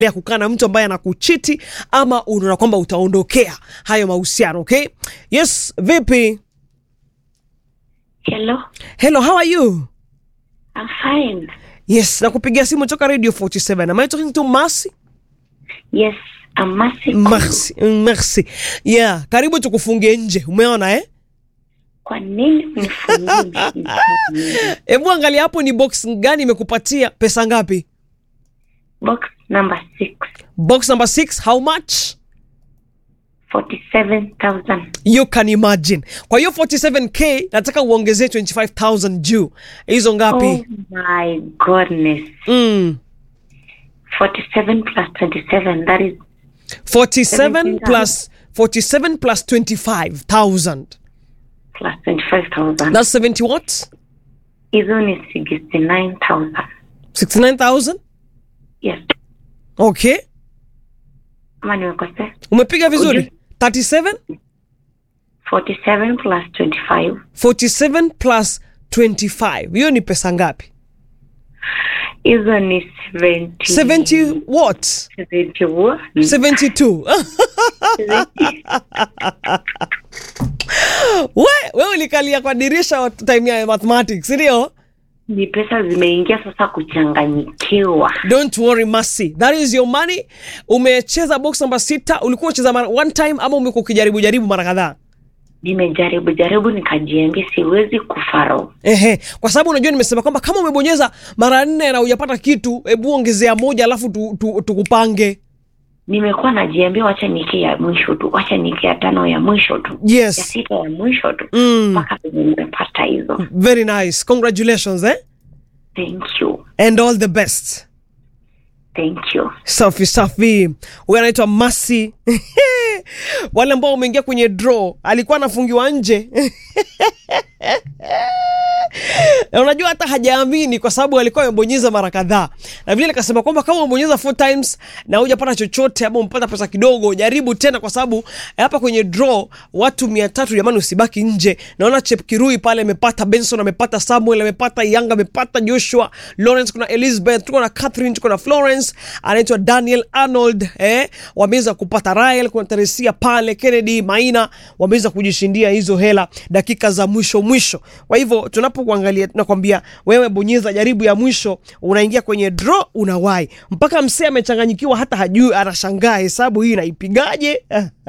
ya kukaa na mtu ambaye anakuchiti ama unaona kwamba utaondokea hayo mahusiano okay yes vipi Hello, hello how are you I'm fine. yes nakupigia simu toka radio 47 am I talking to Mercy Yes, I'm Mercy. Mercy mm, Mercy yeah karibu tukufungie nje umeona eh Kwa nini unifungie? hebu angalia hapo ni box gani imekupatia pesa ngapi Box number six, box number 6 how much 47,000. you can imagine kwa hiyo 47k nataka uongezee 25000 juu hizo ngapi Oh my goodness. mm. 47 plus 27, that is 47 plus 47 plus 25000 plus 25,000. that's 70 what Hizo ni 69,000. 69000 Yes. okay Ama nimekosea? umepiga vizuri Uje. 37 47 plus 25. 47 plus 25 hiyo ni pesa ngapi Hizo ni 70. 70 what 71. 72 we we ulikalia kwa dirisha wa time ya mathematics ndio Ni pesa zimeingia sasa kuchanganyikiwa. don't worry Mercy. that is your money umecheza box number sita ulikuwa unacheza mara one time ama umekuwa ukijaribu jaribu mara kadhaa nimejaribu jaribu nikajiambia siwezi kufaro Ehe, kwa sababu unajua nimesema kwamba kama umebonyeza mara nne na hujapata kitu hebu ongezea moja alafu tu, tu, tukupange nimekuwa najiambia wacha nike ya mwisho tu wacha nike ya tano ya mwisho tu ya yes sita ya mwisho tu Mm. mpaka venye nimepata hizo very nice congratulations eh? thank you and all the best thank you safi safi huyu anaitwa masi wale ambao umeingia kwenye draw alikuwa anafungiwa nje na unajua hata hajaamini kwa sababu alikuwa amebonyeza mara kadhaa na vile nikasema kwamba kama umebonyeza four times na hujapata chochote ama umepata pesa kidogo jaribu tena kwa sababu eh, hapa kwenye draw watu mia tatu jamani usibaki nje naona chepkirui pale amepata benson amepata samuel amepata yanga amepata joshua lawrence kuna elizabeth tuko na catherine tuko na florence anaitwa daniel arnold eh, wameweza kupata rael kuna teresia pale kennedy maina wameweza kujishindia hizo hela dakika za mwisho mwisho kwa hivyo tunapokuangalia tunakwambia wewe bonyeza jaribu ya mwisho unaingia kwenye draw unawai mpaka msee amechanganyikiwa hata hajui anashangaa hesabu hii naipigaje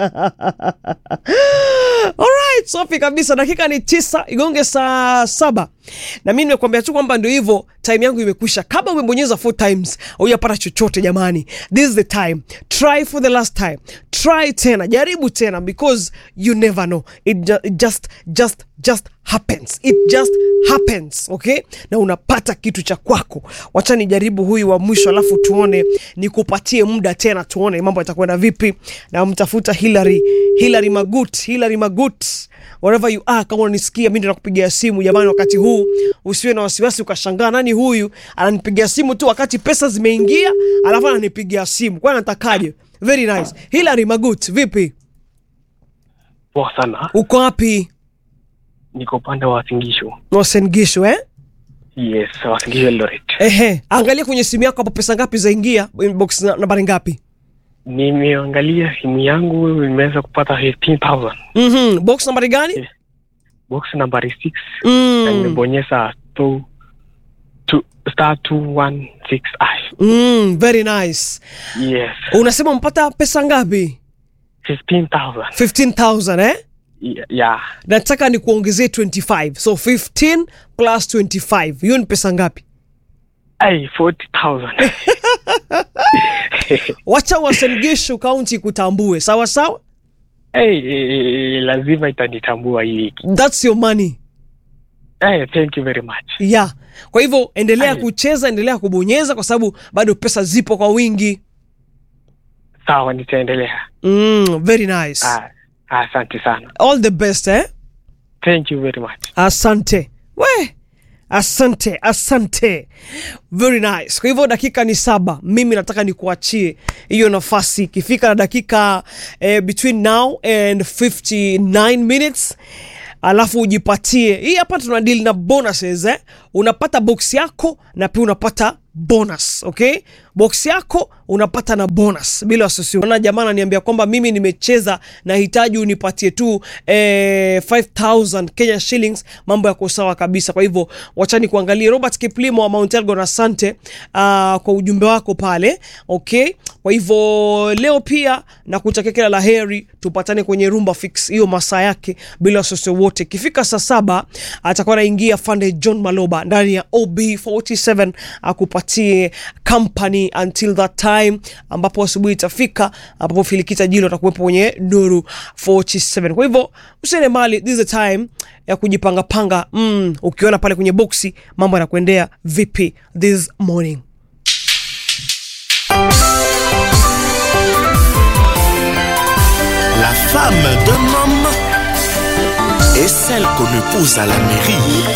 Alright, safi kabisa. Dakika ni tisa, igonge saa saba na mi nimekuambia tu kwamba ndio hivyo, time yangu imekwisha. Kama umebonyeza four times hujapata chochote, jamani, this is the time. Try for the last time, try tena, jaribu tena, because you never know it, ju it just just just happens, it just happens, okay, na unapata kitu cha kwako. Wacha nijaribu huyu wa mwisho, alafu tuone, nikupatie muda tena, tuone mambo yatakwenda vipi. Na mtafuta Hillary, Hillary Magut, Hillary Magut wherever you are, kama unanisikia mimi ndo nakupigia simu jamani. Wakati huu usiwe na wasiwasi ukashangaa nani huyu ananipigia simu tu wakati pesa zimeingia, alafu ananipigia simu kwa natakaje? Very nice. Hillary Magut, vipi, Poa sana, uko wapi? niko upande wa Wasingishu. Wasengisho eh? Yes, Wasingishu Eldoret. Ehe, angalia kwenye simu yako hapo, pesa ngapi zaingia, box na- nambari ngapi? Nimeangalia simu yangu imeweza kupata 15000 Mhm, box nambari gani? box nambari 6 na Mm. nimebonyeza tu tu star 216 i Mm, very nice. yes Unasema umpata pesa ngapi? 15000 15000 eh? Ya- ya nataka ni kuongezee 25 so 15 plus 25 hiyo ni pesa ngapi ai 40000 wacha wasengishu kaunti kutambue sawa sawa hey, eh, lazima itanitambua hii wiki thats your money hey, thank you very much yeah kwa hivyo endelea Aye. kucheza endelea kubonyeza kwa sababu bado pesa zipo kwa wingi sawa nitaendelea mm, very nice Ah, asante sana all the best eh? thank you very much asante we asante asante very nice kwa hivyo dakika ni saba mimi nataka nikuachie hiyo nafasi ikifika na dakika eh, between now and 59 minutes alafu ujipatie hii hapa tuna deal na bonuses eh? unapata box yako na pia unapata bonus okay box yako unapata na bonus bila wasiwasi. Na jamaa ananiambia kwamba mimi nimecheza, nahitaji unipatie tu eh, 5000 Kenya shillings, mambo yako sawa kabisa. Kwa hivyo wachani kuangalia. Robert Kiplimo wa Mount Elgon, asante uh, kwa ujumbe wako pale. Okay, kwa hivyo leo pia nakutakia kila la heri, tupatane kwenye Rumba Fix hiyo masaa yake bila wasiwasi wote. Ikifika saa saba atakuwa anaingia Fande John Maloba ndani ya OB47 akupatie company until that time, ambapo asubuhi itafika, ambapo Filikita Jilo atakuwepo kwenye Nuru 47. Kwa hivyo usiende mali, this is the time ya kujipanga panga. Mm, ukiona pale kwenye boksi mambo yanakuendea vipi this morning. La femme d'un homme est celle qu'on épouse à la mairie